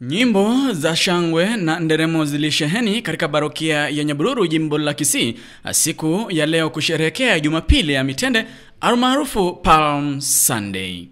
Nyimbo za shangwe na nderemo zilisheheni katika barokia ya Nyabururu jimbo la Kisii siku ya leo kusherehekea Jumapili ya Mitende almaarufu Palm Sunday.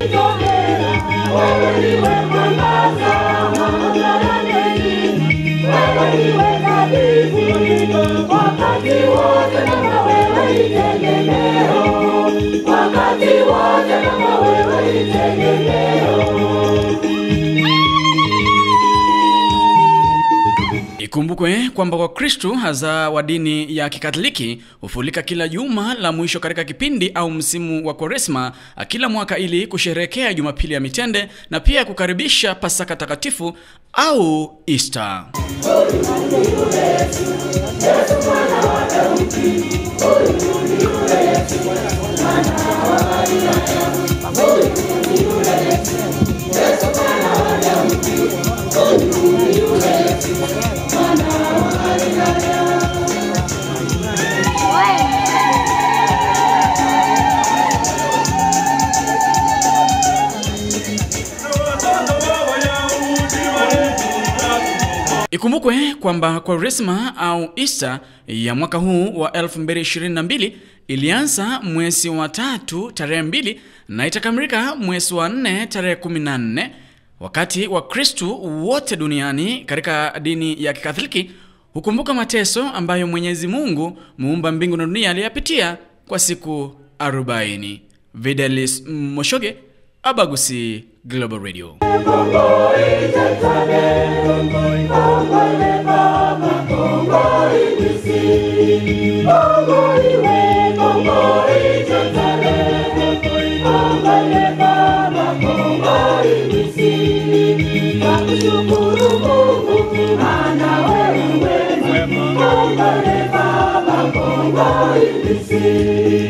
Ikumbukwe kwamba Wakristo hasa wa dini ya Kikatoliki hufulika kila juma la mwisho katika kipindi au msimu wa Kwaresma kila mwaka ili kusherehekea Jumapili ya Mitende na pia kukaribisha Pasaka Takatifu au Easter. Ikumbukwe kwamba Kwaresma au Easter ya mwaka huu wa 2022 ilianza mwezi wa tatu tarehe mbili na itakamilika mwezi wa nne tarehe 14 wakati wa Kristu wote duniani katika dini ya Kikatoliki hukumbuka mateso ambayo Mwenyezi Mungu muumba mbingu na dunia aliyapitia kwa siku 40. Videlis Moshoge, Abagusi Global Radio. Baba, Kongo,